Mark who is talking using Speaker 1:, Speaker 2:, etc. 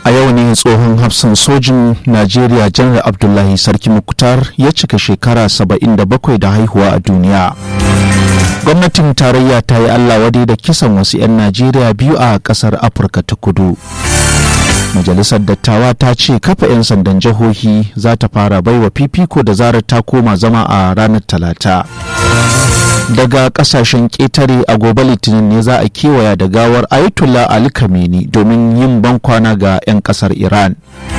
Speaker 1: a yau ne tsohon hafsan sojin najeriya janar abdullahi sarki muktar ya cika shekara 77 da haihuwa a duniya gwamnatin tarayya ta yi allah wadai da kisan wasu 'yan najeriya biyu a kasar afirka ta kudu majalisar dattawa ta ce kafa 'yan sandan jihohi za ta fara baiwa fifiko da zarar ta koma zama a ranar talata daga kasashen ƙetare a gobe litinin ne za a kewaya da gawar ayatollah ali kameni domin yin bankwana ga 'yan kasar iran